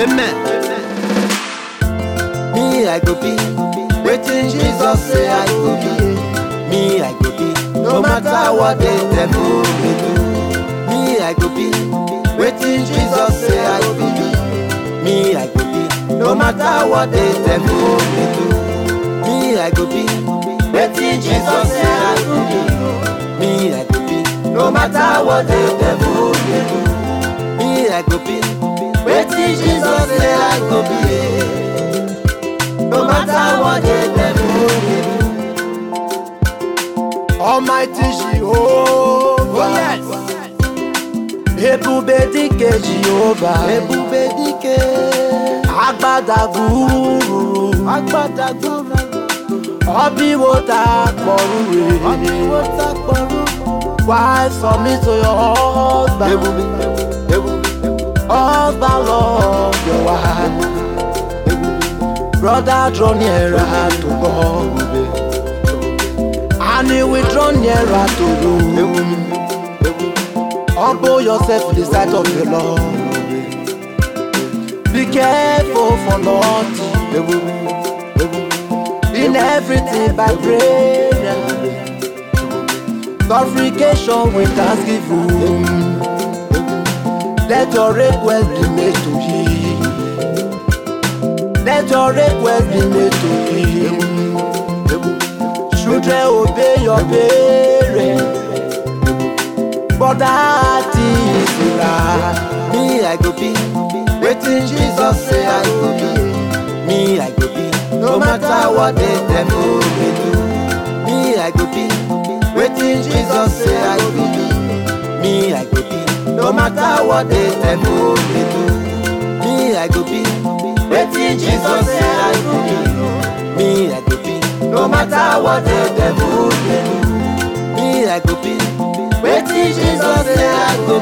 Amen. Me, I go be. Waiting Jesus say I go be. Me, I go be. No matter what the devil may do. Me, I go be. Waiting Jesus say I go be. Me, I go be. No matter what the devil may do. Me, I go be. Waiting Jesus say I go be. Me, I go be. No matter what the devil may do. Me, I go be. Waiting Jesus say I go be. No matter what the devil may do. Almighty Jehovah. yes. Ebube dike Jehovah. Ebube dike. Agbadaguru. Agbadagburu. Ọbíwo ta pọ̀rú Ọmọ rè. ìwọ ta pọ̀rú. Why submit to your husband? Ebube. Ebube. Husband love your wife. Brother draw nearer to God. And he will draw nearer to you. Humble yourself in the sight of the Lord. Be careful for nothing. In everything by prayer. Supplication with thanksgiving. Let your request be made to him. Let your request be made to him. Children obey your parents. But that is right. Me, I go be. Waiting Jesus say I go be. Me, I go be. No matter what the devil may do. Me, I go be. Waiting Jesus say I go be. Me, I go be. No matter what the devil may do. Me, I go be. Waiting Jesus say I go be. Me, I go be. No matter what the devil may do. Me, I go be. Waiting Jesus say I go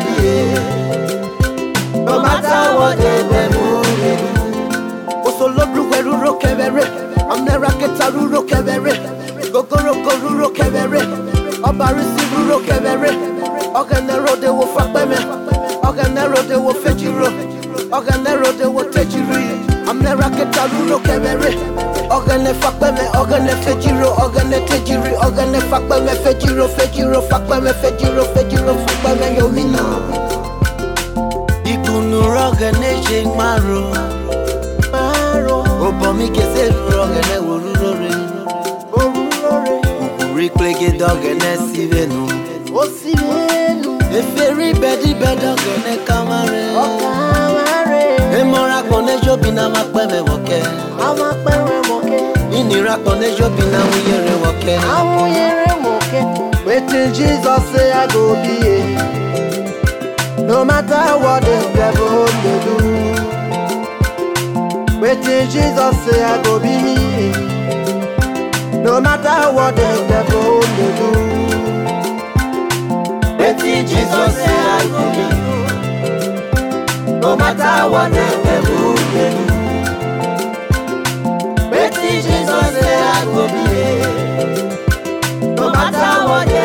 be. No matter what the devil may do. Osolodru weruro kevere. Amnera ketaruro kevere. Gogoro goruro kevere. Ọbarisi ruro kevere. Ọganero de wo fakpeme. Ọganero de wo fejiro. Ọganero de wo tejiri. Amnera ketaruro kevere. Ọgane fakpeme. Ọgane fejiro. Ọgane tejiri. Ọgane fakpeme. Fejiro fejiro. Fakpeme fejiro fejiro. Fakpeme yomina. Ikunu rọgane ṣe márùn. Maro. Obomi kese rọgane wòrúrore. Orulore. Òkùnrin plége dọ́gẹ̀nẹ́ síbẹ̀nu. Osimenu. Eferi bẹ́ẹ̀dì bẹ́ẹ̀dọ́gẹ̀nẹ́ kámárẹ̀. Ọkàwárẹ̀. Emọ́ra pọ̀nẹ́ ṣọ́bi náà máa pẹ́ mẹ́ wọ̀kẹ́. Àwọn pẹ̀rẹ̀ mọ̀kẹ́. Ìnira pọ̀nẹ́ ṣọ́bi náà ń yẹrẹ wọ̀kẹ́. Àwọn yẹrẹ mọ̀kẹ́. Wetin Jesus say I go be a. No matter what the devil dey do. Wetin Jesus say I go be me. No matter what the devil dey do. Wetin Jesus say I go be. No matter what the devil dey do. Wetin Jesus say I go be. No matter what the